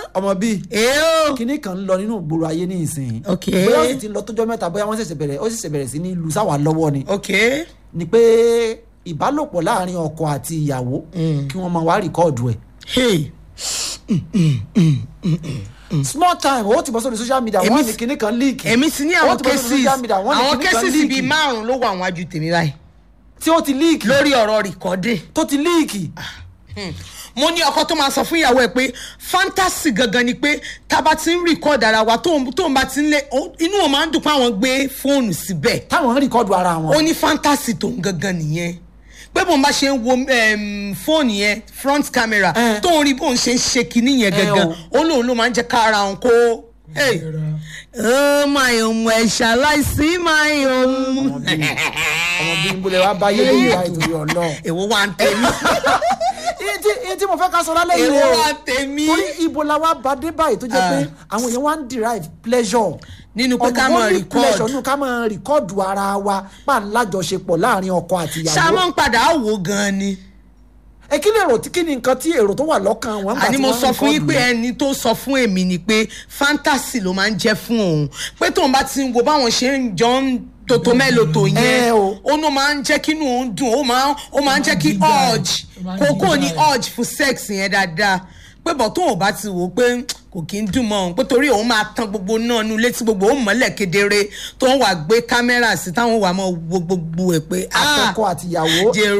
ọmọ bíi èèó kinní kan ń lọ nínú ìgboro ayé ní ìsìn Ok. bóyá ó sì ti lọ tójọ́ mẹ́ta bóyá wọ́n ṣẹ̀ṣẹ̀ bẹ̀rẹ̀ ó ṣẹ̀ṣẹ̀ bẹ̀rẹ̀ sí ní lu sáwà lọ́wọ́ ni ok ni pé ìbálòpọ̀ láàrin ọkọ àti ìyàwó kí wọ́n máa wá rìkọ́ọ̀dù ẹ̀ hey small time ó ti bọ́ sórí social media Èmi wọ́n sì- ní kinní kan leak èmi sì ní Ó àwọn ti bọ́ sórí cases social media, wọ́n ní àwọn kinní kan cases leak. bíi márùn ló wà wájú tèmi báyìí tí ó ti leak lórí ọ̀rọ̀ rìkọ́dé tó ti leak mo ní ọkọ tó máa sọ fún ìyàwó ẹ pé fantasy gangan ni pé tá a bá ti ń record ara wa tóun tóun bá ti ń lé ó- inú wọn máa ń dùn pé àwọn gbé fóònù síbẹ̀ táwọn ń rìkọ́ọ̀dù ara ó wọn ní fantasy tóun gangan nìyẹn pé bóun bá ṣe ń wo em, fóònù yẹn front camera Eh. tóun rí bóun ṣe ń ṣe kinní yẹn Eh, gangan o. ó lóun ló máa ń jẹ́ kára òun kó hey. oh my own ẹ̀ ṣaláìsí my own. ọmọ bíi ń bolẹ̀ wá báyé lórí ìyá ìtòrí ọlọ́run èwo wa ń tẹ̀mí iye tí iye tí mo fẹ́ ká sọ lálẹ́ yìí èwo rẹ̀ wa ń tẹ̀mí. torí ibo la wá bá dé báyìí tó jẹ́ pé àwọn èèyàn wá ń derive pleasure Nínú pé ká máa Unholy record. pleasure nínú ká máa rìkọ́ọ̀dù ara wa pa ń lájọṣepọ̀ láàrin ọkọ àti ìyàwó ṣáà ń padà wò gan ni. ẹ kí lè rò tí kí ni nǹkan tí èrò tó wà lọ́kàn wọn. nígbà àní tí mo wọ́n sọ fún yín record pé yẹn? ẹni tó sọ fún èmi ni pé fantasy ló máa ń jẹ́ fún òun pé tóun bá ti ń wo báwọn ṣe ń jọ ń tòtò mẹ́lòtò Ẹ yẹn o. ó ní ó máa ń jẹ́ kí inú òun dùn ó máa ó máa ń jẹ́ kí urge kókó ní urge fún sex yẹn dáadáa pé bọ̀ tóun ò bá ti wò ó pé kò kí ń dùn mọ́ òun pé torí òun máa tan gbogbo náà nu létí gbogbo òun mọ́lẹ̀ kedere tó ń wà gbé kámẹ́rà sí táwọn wà mọ́ wo gbogbo ẹ̀ pé ah àtọkọ àti ìyàwó jẹ́